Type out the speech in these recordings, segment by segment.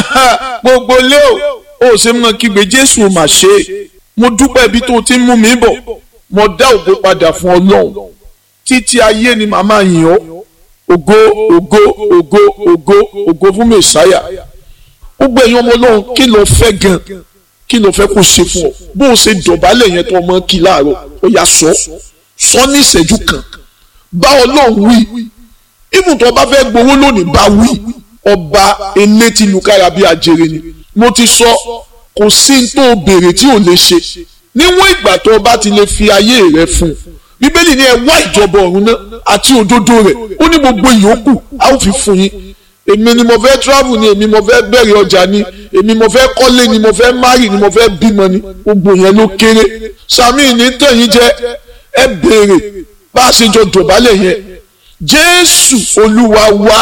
gbogbo lé o ó ṣe mọ kígbe jésù mà ṣe mo dúpẹ́ ibi tó ti ń mú mi bọ̀ mo dá ògo padà fún ọlọ́run títí ayé ni màmá yìn ọ́ ògo ògo ògo ògo ògo fún mẹ̀sáyà gbogbo ẹ̀yin ọmọ ọlọ́run kí ló fẹ́ gan kí ló fẹ́ kó ṣe fún ọ bó o ṣe dọ̀bálẹ̀ yẹn tó ọmọ kí láàárọ̀ ó yà sọ sọ ní ìṣẹ́jú kan bá ọlọ́run wí ibùn tó bá fẹ́ gbowó lónìí bá wí ọba elétí lukára bíi ajere ni mo ti sọ kò sí n tó béèrè tí ò lè ṣe níwọ̀n ìgbà tó o bá ti lè fi ayé rẹ fún un bíbélì ní ẹ wá ìjọba ọ̀run náà àti òdodo rẹ̀ ó ní gbogbo ìyókù a ó fi fún yín èmi ni mo fẹ́ travel ni èmi mo fẹ́ bẹ̀rẹ̀ ọjà ni èmi mo fẹ́ kọ́lé ni mo fẹ́ marry ni mo fẹ́ bímọ ni gbogbo yẹn ló kéré sami ní tẹ̀yìn jẹ́ ẹ béèrè bá a ṣe jọ dọ̀bálẹ̀ yẹn jésù olúwa wá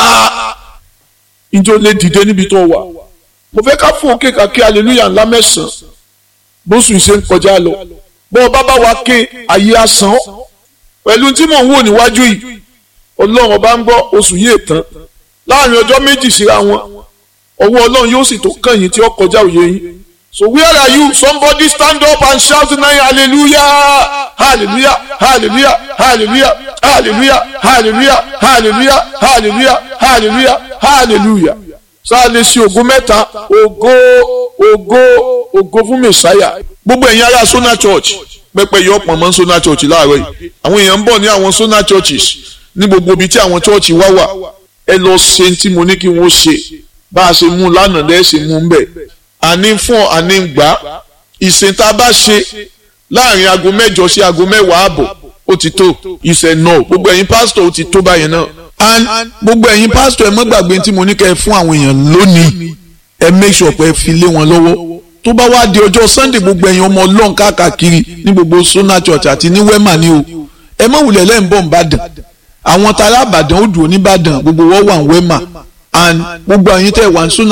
ìjọ lè dìde níbi tó wà mo fẹ́ ká fún òkè kàkí hallelujah ńlá mẹ́sàn-án bóṣù ṣe ń kọjá lọ bọ́ ọba bá wa ké ayé asán pẹ̀lú tí mò ń wò níwájú yìí ọlọ́run ọba ń gbọ́ oṣù yìí tán láàrin ọjọ́ méjì síra wọn ọwọ́ ọlọ́run yóò sì tó kàn yín tí ó kọjá òye yín so where are you somebody stand up and shout tonight hallelujah hallelujah hallelujah hallelujah hallelujah hallelujah hallelujah hallelujah hallelujah hallelujah sáà lè ṣe ògo mẹ́ta ògo ògo ògo fún mẹ̀sáyà gbogbo ẹ̀yin ará Sona Church pẹpẹ yọ ọ̀pọ̀ mọ́ Sona Church láàárọ̀ yìí àwọn èèyàn ń bọ̀ ní àwọn Sona Churches ní gbogbo ibi tí àwọn church wá wà ẹ lọ ṣe tí mo ní kí wọ́n ṣe bá a ṣe mú lánàá lẹ́sìn mú bẹ̀ àní fún àní gbà ìsìn tá a bá ṣe láàrin aago mẹ́jọ sí aago mẹ́wàá àbọ̀ ó ti tó ìṣẹ̀ náà gbogbo ẹ̀yin pásítọ̀ ó ti tó báyẹn náà and gbogbo ẹ̀yin pásítọ̀ ẹ má gbàgbé tí mo ní kẹ́ ẹ fún àwọn èèyàn lónìí ẹ make sure pé ẹ fi lé wọn lọ́wọ́ tó bá wá di ọjọ́ sunday gbogbo ẹ̀yin ọmọ ọlọ́run káàkiri ní gbogbo Sona Church àti ní wema ni o ẹ má wulẹ̀ lẹ́yìn bọ̀ nìbàdàn àwọn tará àbàdàn ó dùn oníbàdàn gbogbo wọ́n wà ní wema and gbogbo ẹ̀yin tẹ̀ wà ní Sona